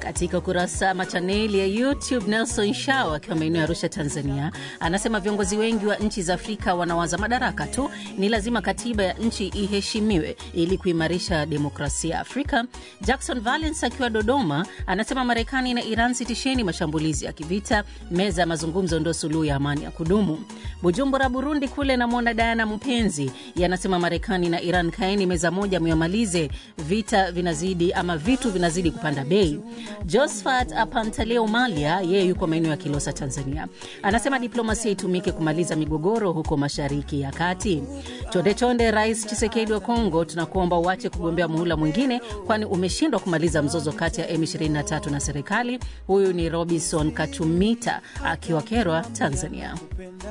Katika ukurasa ama chaneli ya YouTube, Nelson Shao akiwa maeneo ya Arusha, Tanzania, anasema viongozi wengi wa nchi za Afrika wanawaza madaraka tu. Ni lazima katiba ya nchi iheshimiwe ili kuimarisha demokrasia Afrika. Jackson Valence akiwa Dodoma anasema Marekani na Iran, sitisheni mashambulizi ya kivita, meza ya mazungumzo ndo suluhu ya amani ya kudumu. Bujumbura, Burundi kule namwona Diana Mpenzi yanasema Marekani na Iran, kaeni meza moja, myamalize vita, vinazidi ama vitu vinazidi kupanda bei. Josphat Apantaleo Malia, yeye yuko maeneo ya Kilosa, Tanzania, anasema diplomasia itumike kumaliza migogoro huko mashariki ya kati. Chonde chonde, Rais Chisekedi wa Kongo, tunakuomba uache kugombea muhula mwingine, kwani umeshindwa kumaliza mzozo kati ya M23 na serikali. Huyu ni Robinson Kachumita akiwa Kerwa, Tanzania.